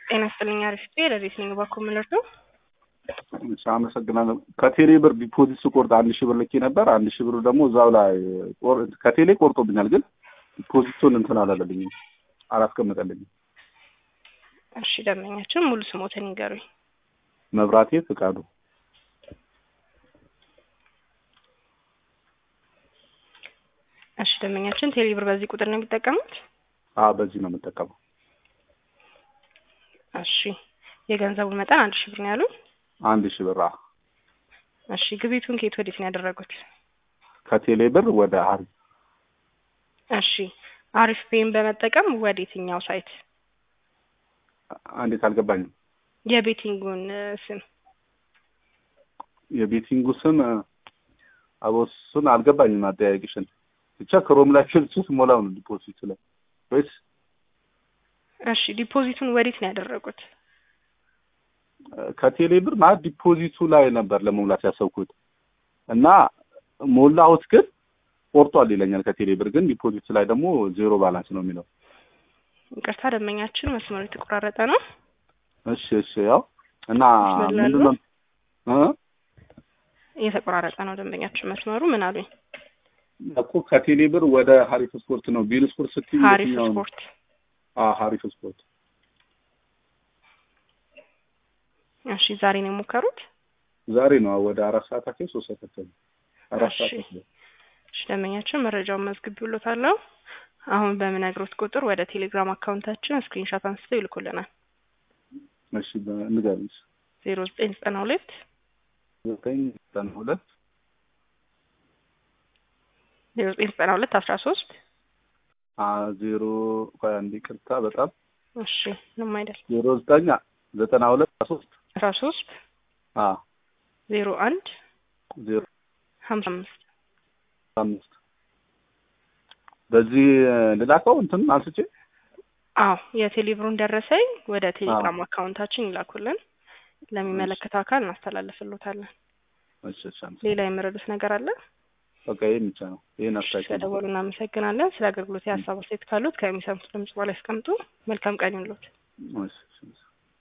ጤና ይስጥልኝ አሪፍ ለቤት ነኝ ባኮ ምንርዱ እሺ አመሰግናለሁ። ከቴሌ ብር ዲፖዚት ስቆርጥ አንድ ሺህ ብር ልኬ ነበር። አንድ ሺህ ብር ደግሞ እዛው ላይ ቆር- ከቴሌ ቆርጦብኛል፣ ግን ዲፖዚቱን እንትን አላለልኝም፣ አላስቀምጠልኝም። እሺ ደንበኛችን ሙሉ ስሞትን ይንገሩኝ። መብራቴ ፍቃዱ እሺ ደንበኛችን ቴሌ ብር በዚህ ቁጥር ነው የሚጠቀሙት? አ በዚህ ነው የምጠቀመው። እሺ የገንዘቡ መጠን አንድ ሺህ ብር ነው ያሉኝ። አንድ ሺህ ብር አ እሺ ግቢቱን ከየት ወዴት ነው ያደረጉት? ከቴሌ ብር ወደ አሪፍ እሺ አሪፍ ፔይን በመጠቀም ወደ የትኛው ሳይት? እንዴት አልገባኝም። የቤቲንጉን እ, ስም የቤቲንጉ ስም አቦሱን አልገባኝም። አጠያቂሽን ብቻ ክሮም ላይ ፊልሱ ሞላው ነው ዲፖዚት ላይ ወይስ እሺ ዲፖዚቱን ወዴት ነው ያደረጉት? ከቴሌ ብር ማለት ዲፖዚቱ ላይ ነበር ለመሙላት ያሰብኩት እና ሞላሁት፣ ግን ቆርጧል ይለኛል። ከቴሌ ብር ግን ዲፖዚቱ ላይ ደግሞ ዜሮ ባላንስ ነው የሚለው። ይቅርታ ደንበኛችን መስመሩ የተቆራረጠ ነው። እሺ እሺ፣ ያው እና ይችላሉ? ምንድነው እ እየተቆራረጠ ነው ደንበኛችን መስመሩ። ምን አሉኝ? እኮ ከቴሌ ብር ወደ ሀሪፍ ስፖርት ነው ቢል ስፖርት ስትይ ሀሪፍ የትኛው ነው? ስፖርት አዎ ሀሪፍ ስፖርት እሺ ዛሬ ነው የሞከሩት? ዛሬ ነው ወደ አራት ሰዓት አካባቢ ሶስት ሰዓት አካባቢ አራት እሺ። ሰዓት አካባቢ እሺ ደንበኛችን መረጃውን መዝግቤልዎታለሁ። አሁን በምነግሮት ቁጥር ወደ ቴሌግራም አካውንታችን ስክሪንሻት አንስተው ይልኩልናል። እሺ ንገሪኝ። ዜሮ ዘጠኝ ዘጠና ሁለት ዘጠኝ ዘጠና ሁለት ዜሮ ዘጠኝ ዘጠና ሁለት አስራ ሶስት አ ዜሮ ቆይ አንዴ ይቅርታ በጣም እሺ ምንም አይደል ዜሮ ዘጠኝ ዘጠና ሁለት ሶስት አስራ ሶስት አ ዜሮ አንድ ዜሮ ሀምሳ አምስት አምስት በዚህ ልላከው እንትን አንስቼ አዎ የቴሌብሩን ደረሰኝ ወደ ቴሌግራም አካውንታችን ይላኩልን። ለሚመለከተው አካል እናስተላልፍሎታለን። እሺ እሺ አመሰግናለሁ። ሌላ የምረዱት ነገር አለ? በቃ ይሄን ብቻ ነው። ይሄን አስታውቂ። ስለደወሉ እናመሰግናለን። ስለ አገልግሎት የሀሳብ አስተያየት ካሉት ከሚሰሙት ድምጽ በላይ ያስቀምጡ። መልካም ቀን ይሁንልዎት። እሺ እሺ